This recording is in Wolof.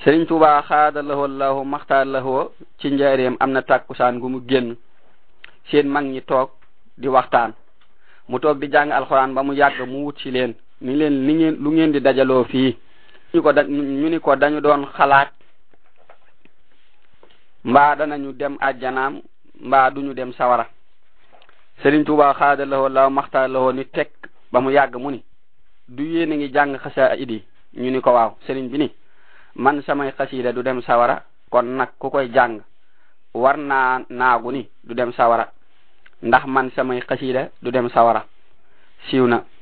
Sëriñ Tuuba xaada lahoo lahu maxtaar lahoo ci njaareem am na tàkkusaan gu mu génn seen mag ñi toog di waxtaan mu toog di jàng alxuraan ba mu yàgg mu wut ci leen ni leen li ngeen lu ngeen di dajaloo fii ñu ko da ñu ni ko dañu doon xalaat mbaa danañu dem àjjanaam mbaa duñu dem sawara Sëriñ Tuuba xaada lahoo lahu maxtaar lahoo ni teg ba mu yàgg mu ni du yéen a ngi jàng xasa idi ñu ni ko waaw sëriñ bi ni man samay xasida du dem sawara kon nag ku koy jàng war naa naagu ni du dem sawara ndax man samay xasida du dem sawara siiw na